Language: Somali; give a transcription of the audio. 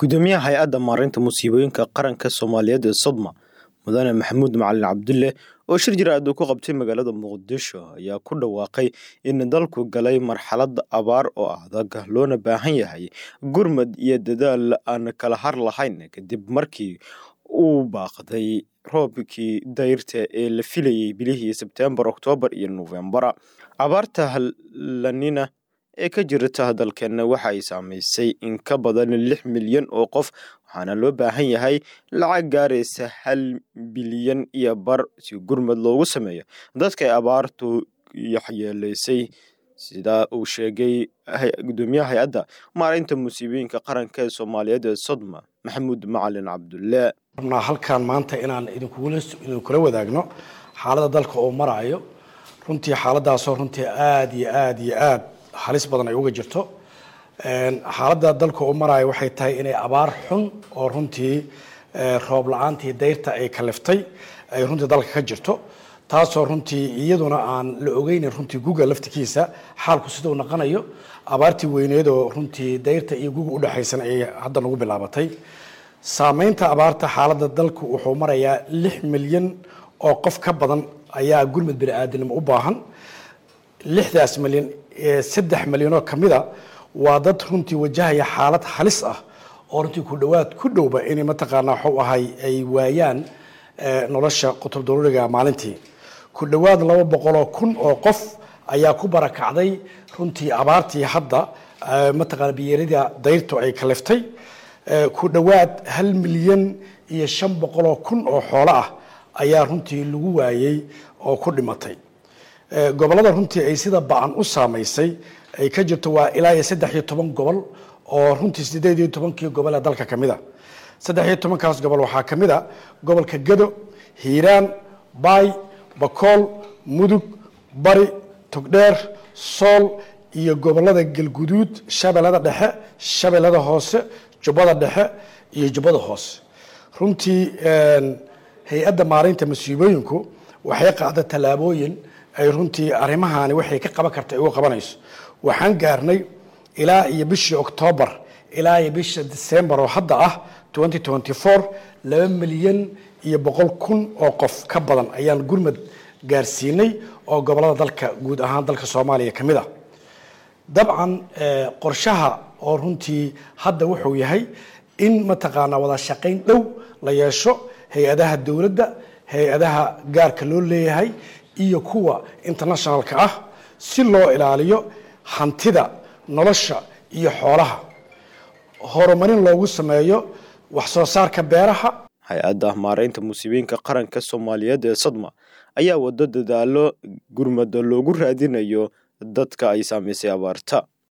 gudoomiyaha hay-adda maareynta musiibooyinka qaranka soomaaliyeed ee sodma mudane maxamuud macalin cabdulle oo shir jir-aad uu ku qabtay magaalada muqdisho ayaa ku dhawaaqay in dalku galay marxalad abaar oo adag loona baahan yahay gurmad iyo dadaal aan kala har lahayn kadib markii uu baaqday roobkii dayrta ee la filayay bilihii sebtembar oktoobar iyo nofembara abaarta lanina ee ka jirta dalkeenna waxa ay saamaysay in ka badan lix milyan oo qof waxaana loo baahan yahay lacag gaaraysa hal bilyan iyo bar si gurmad loogu sameeyo dadka ay abaartu waxyeeleysay sidaa uu sheegay gudoomiyaha hay-adda maareynta musiibooyinka qaranka ee soomaaliyeed ee sodma maxamuud macalin cabdulle rabnaa halkan maanta inaan idinkula wadaagno xaaladda dalka oo maraayo runtii xaaladaasoo runtii aada iyo aada iyo aada halis badan ay uga jirto xaaladda dalka uu maraayo waxay tahay inay abaar xun oo runtii roob la-aantii dayrta ay kaliftay ay runtii dalka ka jirto taasoo runtii iyaduna aan la ogeynin runtii guga laftikiisa xaalku sidau naqanayo abaartii weyneedoo runtii dayrta iyo guga udhexaysan ay hadda nagu bilaabatay saameynta abaarta xaaladda dalku wuxuu marayaa lix milyan oo qof ka badan ayaa gurmud bini-aadinimo u baahan lixdaas milyan saddex milyanoo kamida waa dad runtii wajahaya xaalad halis ah oo runtii ku dhawaad ku dhowba inay mataqaanaa waxuu ahay ay waayaan nolosha qutub daruuriga maalintii ku dhowaad laba boqoloo kun oo qof ayaa ku barakacday runtii abaartii hadda mataqaana biyeerida dayrtu ay kaliftay ku dhowaad hal milyan iyo shan boqoloo kun oo xoolo ah ayaa runtii lagu waayey oo ku dhimatay gobollada runtii ay sida ba-an u saamaysay ay ka jirto waa ilaa iyo saddex iyo toban gobol oo runtii sideed iyo tobankii gobol ee dalka ka mid a saddex iyo tobankaas gobol waxaa ka mid a gobolka gado hiiraan baay bakool mudug bari togdheer sool iyo gobollada galguduud shabeellada dhexe shabeellada hoose jubbada dhexe iyo jubbada hoose runtii hay-adda maareynta masiibooyinku waxay qaada tallaabooyin ay runtii arrimahani waxay ka qaban karta uga qabanayso waxaan gaarnay ilaa iyo bishii oktoobar ilaa iyo bisha december oo hadda ah laba milyan iyo boqol kun oo qof ka badan ayaan gurmad gaarsiinay oo gobollada dalka guud ahaan dalka soomaaliya ka mid a dabcan qorshaha oo runtii hadda wuxuu yahay in mataqaanaa wada shaqayn dhow la yeesho hay-adaha dowladda hay-adaha gaarka loo leeyahay iyo kuwa internationalka ah si loo ilaaliyo hantida nolosha iyo xoolaha horumarin loogu sameeyo wax soo saarka beeraha hay-adda maareynta musiibooyinka qaranka soomaaliyeed ee sadma ayaa wado dadaalo gurmada loogu raadinayo dadka ay saamaysay abaarta